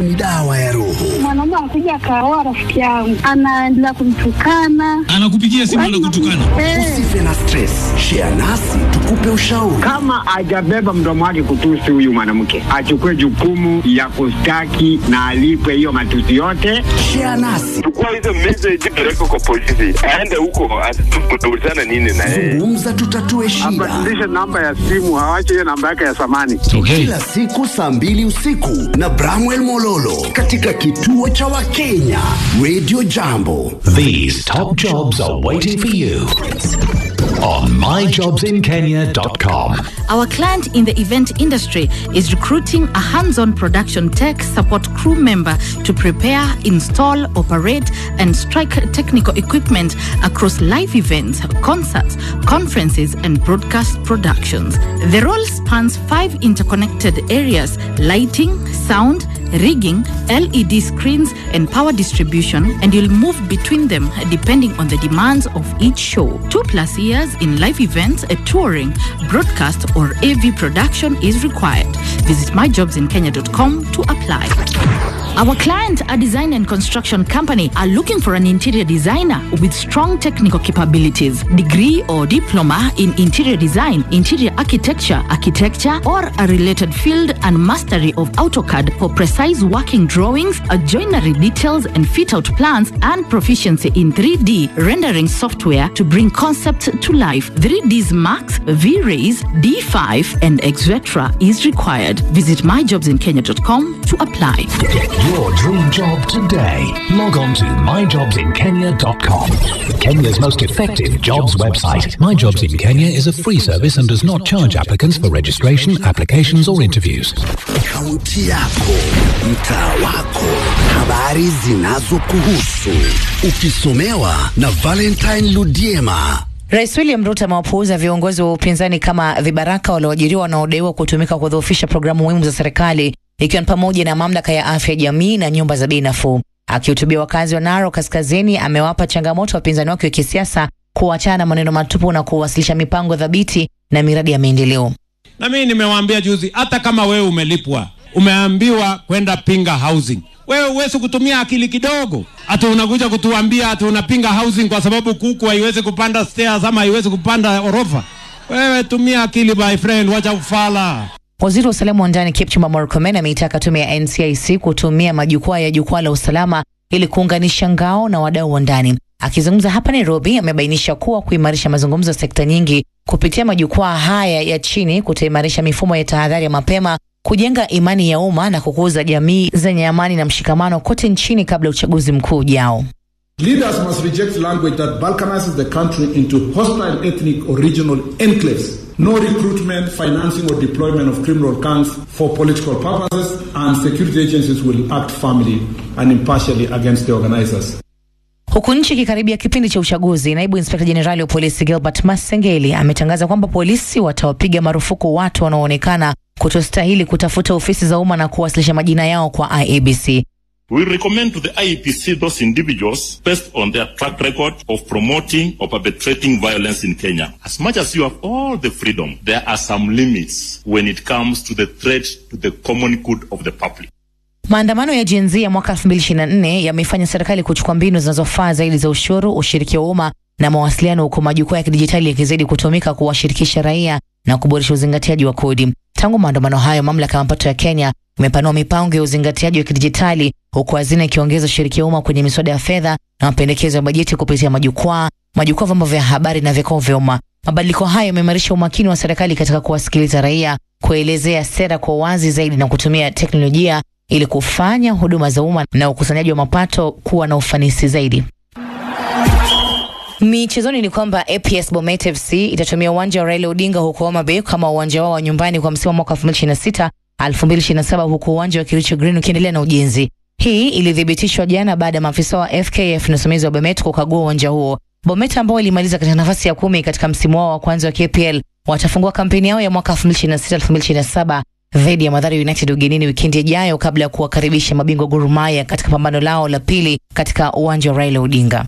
ni dawa ya roho. Mwanaume anakuja akaoa rafiki yangu, anaendelea kumtukana, anakupigia simu na kutukana. Usife na stress, share nasi tukupe ushauri. Kama hajabeba mdomo wake kutusi huyu mwanamke, achukue jukumu ya kustaki na alipwe hiyo matusi yote. Share nasi, chukua hizo message peleka kwa polisi, aende huko utaulizana nini na yeye. zungumza, tutatue shida. Abadilishe namba ya simu, awache hiyo namba yake ya zamani. Okay. Kila siku saa mbili usiku na Bramwell Mololo katika kituo cha Wakenya Radio Jambo. These top jobs are waiting for you on myjobsinkenya.com. Our client in the event industry is recruiting a hands on production tech support crew member to prepare, install, operate, and strike technical equipment across live events, concerts, conferences, and broadcast productions. The role spans five interconnected areas lighting, sound, rigging, LED screens, and power distribution, and you'll move between them depending on the demands of each show. Two plus years in live events, a touring, broadcast, or AV production is required. Visit myjobsinkenya.com to apply. Our client, a design and construction company, are looking for an interior designer with strong technical capabilities, degree or diploma in interior design, interior architecture, architecture, or a related field, and mastery of AutoCAD for precise working drawings, uh, joinery details, and fit out plans, and proficiency in 3D rendering software to bring concept to life. 3Ds Max, V-Rays, D5, and etc. is required. Visit myjobsinkenya.com to apply. Get your dream job today. Log on to myjobsinkenya.com. Kenya's most effective jobs website. My Jobs in Kenya is a free service and does not charge applicants for registration, applications, or interviews. Kaunti yako, mtaa wako, habari zinazokuhusu, ukisomewa na Valentine Ludiema. Rais William Ruto amewapuuza viongozi wa upinzani kama vibaraka walioajiriwa wanaodaiwa kutumika kudhoofisha programu muhimu za serikali ikiwa ni pamoja na mamlaka ya afya ya jamii na nyumba za bei nafuu. Akihutubia wakazi wa Narok Kaskazini, amewapa changamoto wapinzani wake wa kisiasa kuachana na maneno matupu na kuwasilisha mipango dhabiti na miradi ya maendeleo. Na mimi nimewaambia juzi, hata kama wewe umelipwa, umeambiwa kwenda pinga housing, wewe huwezi kutumia akili kidogo, ati unakuja kutuambia ati unapinga housing kwa sababu kuku haiwezi kupanda stairs ama haiwezi kupanda orofa. Wewe tumia akili my friend, wacha ufala. Waziri wa usalama wa ndani Kipchumba Murkomen ameitaka tume ya NCIC kutumia majukwaa ya jukwaa la usalama ili kuunganisha ngao na wadau wa ndani. Akizungumza hapa Nairobi, amebainisha kuwa kuimarisha mazungumzo ya sekta nyingi kupitia majukwaa haya ya chini kutaimarisha mifumo ya tahadhari ya mapema, kujenga imani ya umma na kukuza jamii zenye amani na mshikamano kote nchini kabla ya uchaguzi mkuu ujao. Leaders must reject language that balkanizes the country into hostile ethnic or regional enclaves. No recruitment, financing, or deployment of criminal gangs for political purposes, and security agencies will act firmly and impartially against the organizers. Huku nchi ikikaribia kipindi cha uchaguzi, naibu inspekta jenerali wa polisi Gilbert Masengeli ametangaza kwamba polisi watawapiga marufuku watu wanaoonekana kutostahili kutafuta ofisi za umma na kuwasilisha majina yao kwa IEBC. We recommend to the IEPC those individuals based on their track record of promoting or perpetrating violence in Kenya. As much as you have all the freedom, there are some limits when it comes to the threat to the common good of the public. Maandamano ya Gen Z ya mwaka 2024 yamefanya serikali kuchukua mbinu zinazofaa zaidi za ushuru, ushiriki wa umma na mawasiliano, huku majukwaa ya kidijitali yakizidi kutumika kuwashirikisha raia na kuboresha uzingatiaji wa kodi. Tangu maandamano hayo, mamlaka ya mapato ya Kenya imepanua mipango ya uzingatiaji wa kidijitali, huku hazina ikiongeza ushiriki wa umma kwenye miswada ya fedha na mapendekezo ya bajeti kupitia majukwaa, majukwaa, vyombo vya habari na vikao vya umma. Mabadiliko hayo yameimarisha umakini wa serikali katika kuwasikiliza raia, kuelezea sera kwa uwazi zaidi na kutumia teknolojia ili kufanya huduma za umma na ukusanyaji wa mapato kuwa na ufanisi zaidi. Michezoni ni kwamba APS Bomet FC itatumia uwanja wa Raila Odinga huko Homa Bay kama uwanja wao wa nyumbani kwa msimu wa mwaka 2026 2027, huku uwanja wa Kericho Green ukiendelea na ujenzi. Hii ilithibitishwa jana baada ya maafisa wa FKF na usimamizi wa Bomet kukagua uwanja huo. Bomet ambao ilimaliza katika nafasi ya kumi katika msimu wao wa kwanza wa KPL watafungua kampeni yao ya mwaka 2026 2027 dhidi ya Mathare United ugenini wikendi ijayo kabla ya kuwakaribisha mabingwa Gor Mahia katika pambano lao la pili katika uwanja wa Raila Odinga.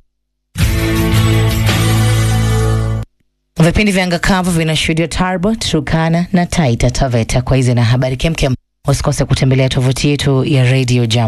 Vipindi vya anga kavu vinashuhudiwa Tarbo, Turkana na Taita Taveta. Kwa hizi na habari kemkem, usikose kutembelea tovuti yetu ya Radio Jam.